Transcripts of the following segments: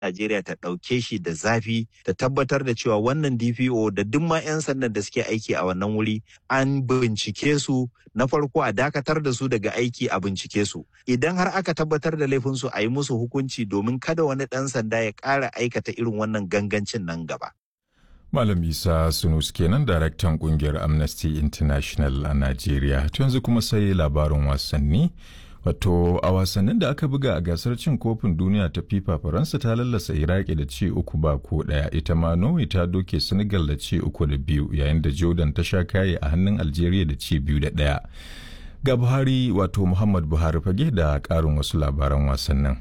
Najeriya ta ɗauke shi da zafi ta tabbatar da cewa wannan DPO da duk ma 'yan sandan da suke aiki a wannan wuri an bincike su na farko a dakatar da su daga aiki a bincike su idan har aka tabbatar da laifinsu a yi musu hukunci domin kada wani ɗan sanda ya ƙara aikata irin wannan gangancin nan gaba. Malam Isa Sunus kenan daraktan kungiyar Amnesty International a Najeriya. yanzu kuma sai labarin wasanni. Wato a wasannin da aka buga a gasar cin kofin duniya ta FIFA Faransa ta lallasa Iraki da ci uku ba ko ɗaya ita ma Norway ta doke Senegal da ci uku da biyu yayin da Jordan ta sha kaye a hannun Algeria da ci biyu da ɗaya. Ga Buhari wato Muhammad Buhari fage da ƙarin wasu labaran wasannin.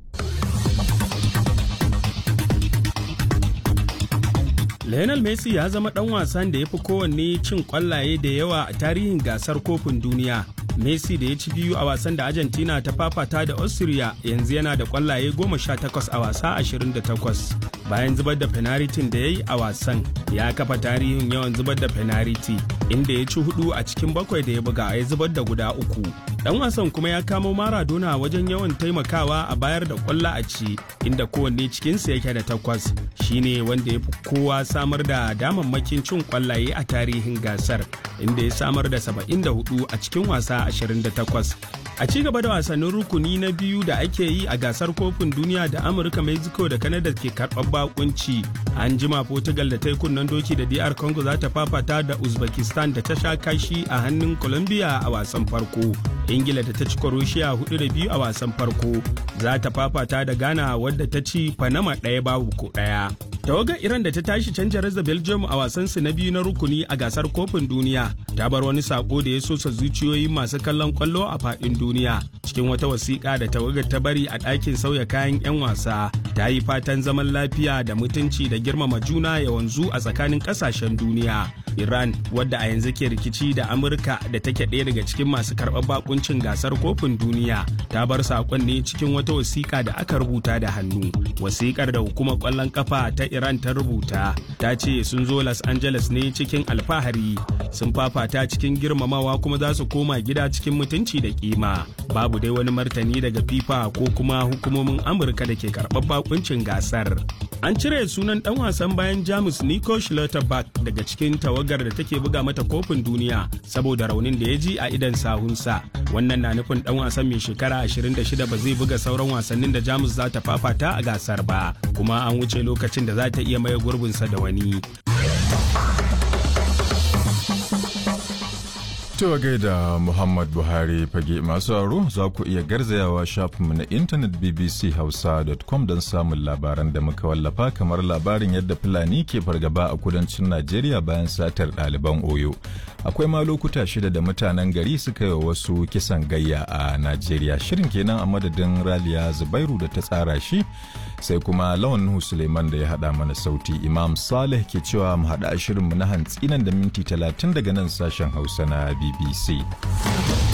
Lionel Messi ya zama ɗan wasan da ya fi kowanne cin ƙwallaye da yawa a tarihin gasar kofin duniya. Messi da ya ci biyu a wasan da Argentina ta fafata da Austria yanzu yana da ƙwallaye goma sha takwas a wasa ashirin da takwas. Bayan zubar da fenaritin da ya yi a wasan, ya kafa tarihin yawan zubar da fenariti, inda ya ci hudu a cikin bakwai da ya buga ya zubar da guda uku. Dan wasan kuma ya kamo Maradona wajen yawan taimakawa a bayar da ƙwallo a ci, inda kowanne cikinsu yake da takwas. Shine wanda ya fi kowa samar da damammakin cin kwallaye a tarihin gasar inda ya samar da 74 a cikin wasa 28 a ci gaba da wasannin rukuni na biyu da ake yi a gasar kofin duniya da amurka mexico da canada ke karɓar bakunci an jima portugal da ta yi kunnen doki da dr congo za ta fafata da uzbekistan da ta sha kashi a hannun colombia a wasan farko ingila da ta ci croatia hudu da biyu a wasan farko za ta fafata da ghana wadda ta ci panama ɗaya babu ko ɗaya tawagar iran da ta tashi canja da belgium a wasansu na biyu na rukuni a gasar kofin duniya ta bar wani sako da ya sosa zuciyoyi masu kallon kwallo a faɗin duniya cikin wata wasiƙa da tawagar ta bari a ɗakin sauya kayan 'yan wasa ta yi fatan zaman lafiya da mutunci da girmama juna ya wanzu a tsakanin ƙasashen duniya iran wadda a yanzu ke rikici da amurka da take ɗaya daga cikin masu karɓar bakuncin gasar kofin duniya ta bar saƙon ne cikin wata wasiƙa da aka rubuta da hannu wasiƙar da hukumar ƙwallon kafa ta iran ta rubuta ta ce sun zo los angeles ne cikin alfahari sun fafata cikin girmamawa kuma za su koma gida cikin mutunci da kima babu dai wani martani daga fifa ko kuma hukumomin amurka da ke karɓar bakuncin gasar an cire sunan dan wasan bayan jamus nico schlotterberg daga cikin tawagar da take buga mata kofin duniya saboda raunin da ya ji a idan sahunsa wannan na nufin dan wasan mai shekara 26 ba zai buga sauran wasannin da jamus za ta fafata a gasar ba kuma an wuce lokacin da za ta iya maye gurbinsa da wani Cewa gaida Muhammad Buhari fage masu aro za ku iya garzayawa shafinmu na intanet bbchausa.com don samun labaran da muka wallafa kamar labarin yadda Fulani ke fargaba a kudancin Najeriya bayan satar ɗaliban Oyo. Akwai ma lokuta shida da mutanen gari suka yi wasu kisan gayya a Najeriya. Shirin kenan a madadin Raliya Zubairu da ta tsara shi sai kuma Lawan Nuhu Suleiman da ya haɗa mana sauti Imam Saleh ke cewa mu haɗa shirinmu na hantsi nan da minti talatin daga nan sashen Hausa na BBC.